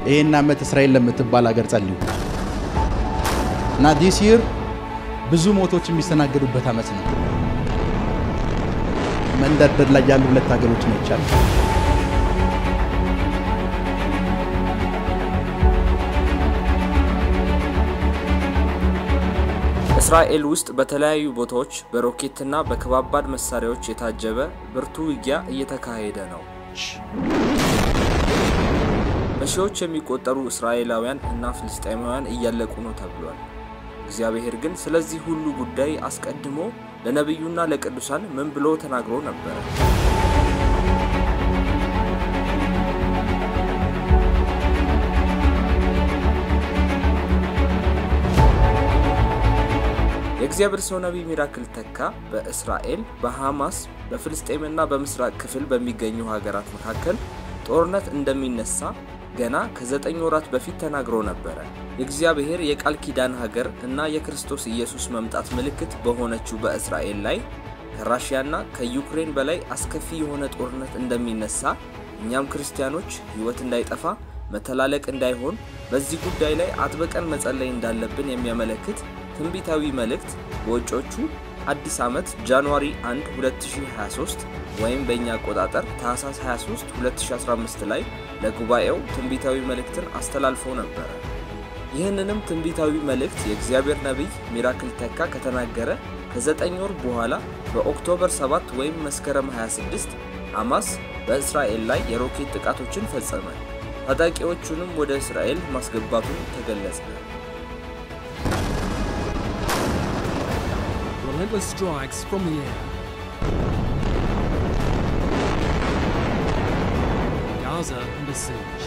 ይህን ዓመት እስራኤል ለምትባል ሀገር ጸልዩ እና ዲስ ይር ብዙ ሞቶች የሚስተናገዱበት ዓመት ነው። መንደርደር ላይ ያሉ ሁለት ሀገሮችን አይቻለሁ። እስራኤል ውስጥ በተለያዩ ቦታዎች በሮኬትና በከባባድ መሳሪያዎች የታጀበ ብርቱ ውጊያ እየተካሄደ ነው። በሺዎች የሚቆጠሩ እስራኤላውያን እና ፍልስጤማውያን እያለቁ ነው ተብሏል። እግዚአብሔር ግን ስለዚህ ሁሉ ጉዳይ አስቀድሞ ለነቢዩና ለቅዱሳን ምን ብሎ ተናግሮ ነበረ? የእግዚአብሔር ሰው ነቢይ ሚራክል ተካ በእስራኤል በሐማስ በፍልስጤምና በምስራቅ ክፍል በሚገኙ ሀገራት መካከል ጦርነት እንደሚነሳ ገና ከዘጠኝ ወራት በፊት ተናግሮ ነበረ። የእግዚአብሔር የቃል ኪዳን ሀገር እና የክርስቶስ ኢየሱስ መምጣት ምልክት በሆነችው በእስራኤል ላይ ከራሽያና ከዩክሬን በላይ አስከፊ የሆነ ጦርነት እንደሚነሳ እኛም ክርስቲያኖች ሕይወት እንዳይጠፋ መተላለቅ እንዳይሆን በዚህ ጉዳይ ላይ አጥብቀን መጸለይ እንዳለብን የሚያመለክት ትንቢታዊ መልእክት በውጮቹ አዲስ ዓመት ጃንዋሪ 1 2023 ወይም በእኛ አቆጣጠር ታህሳስ 23 2015 ላይ ለጉባኤው ትንቢታዊ መልእክትን አስተላልፎ ነበረ። ይህንንም ትንቢታዊ መልእክት የእግዚአብሔር ነቢይ ሚራክል ተካ ከተናገረ ከዘጠኝ ወር በኋላ በኦክቶበር 7 ወይም መስከረም 26 ሐማስ በእስራኤል ላይ የሮኬት ጥቃቶችን ፈጸመ። ታጣቂዎቹንም ወደ እስራኤል ማስገባቱን ተገለጸ። relentless strikes from the air. Gaza under siege.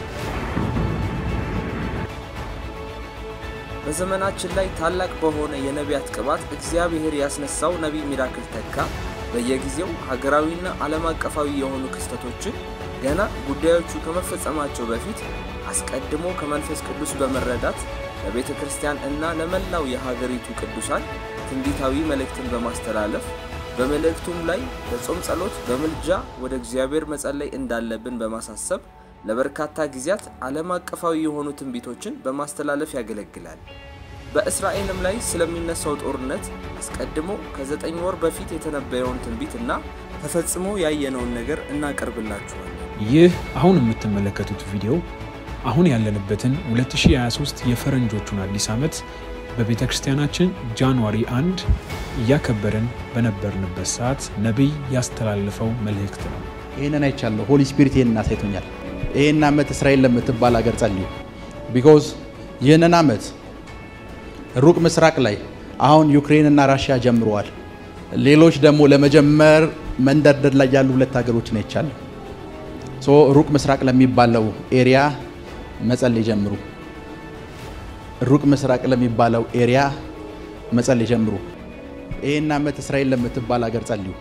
በዘመናችን ላይ ታላቅ በሆነ የነቢያት ቅባት እግዚአብሔር ያስነሳው ነቢይ ሚራክል ተካ በየጊዜው ሀገራዊና ዓለም አቀፋዊ የሆኑ ክስተቶችን ገና ጉዳዮቹ ከመፈጸማቸው በፊት አስቀድሞ ከመንፈስ ቅዱስ በመረዳት ለቤተ ክርስቲያን እና ለመላው የሀገሪቱ ቅዱሳን ትንቢታዊ መልእክትን በማስተላለፍ በመልእክቱም ላይ በጾም ጸሎት፣ በምልጃ ወደ እግዚአብሔር መጸለይ እንዳለብን በማሳሰብ ለበርካታ ጊዜያት ዓለም አቀፋዊ የሆኑ ትንቢቶችን በማስተላለፍ ያገለግላል። በእስራኤልም ላይ ስለሚነሳው ጦርነት አስቀድሞ ከዘጠኝ ወር በፊት የተነበየውን ትንቢትና ተፈጽሞ ያየነውን ነገር እናቀርብላችኋለን። ይህ አሁን የምትመለከቱት ቪዲዮ አሁን ያለንበትን 2023 የፈረንጆቹን አዲስ ዓመት በቤተ ክርስቲያናችን ጃንዋሪ 1 እያከበርን በነበርንበት ሰዓት ነቢይ ያስተላለፈው መልእክት ነው። ይህንን አይቻለሁ። ሆሊ ስፒሪት ይህንን አሳይቶኛል። ይህን ዓመት እስራኤል ለምትባል ሀገር ጸልዩ። ቢኮዝ ይህንን ዓመት ሩቅ ምስራቅ ላይ አሁን ዩክሬንና ራሽያ ጀምረዋል። ሌሎች ደግሞ ለመጀመር መንደርደር ላይ ያሉ ሁለት ሀገሮችን አይቻለሁ። ሶ ሩቅ ምስራቅ ለሚባለው ኤሪያ መጸለይ ጀምሩ። ሩቅ ምስራቅ ለሚባለው ኤሪያ መጸለይ ጀምሩ። ይህን ዓመት እስራኤል ለምትባል ሀገር ጸልዩ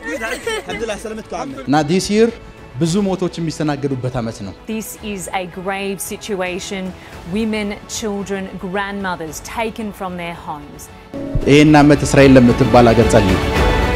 እና ዲስ ይር ብዙ ሞቶች የሚስተናገዱበት ዓመት ነው። This is a grave situation. Women, children, grandmothers taken from their homes. ይህን ዓመት እስራኤል ለምትባል ሀገር ጸልዩ።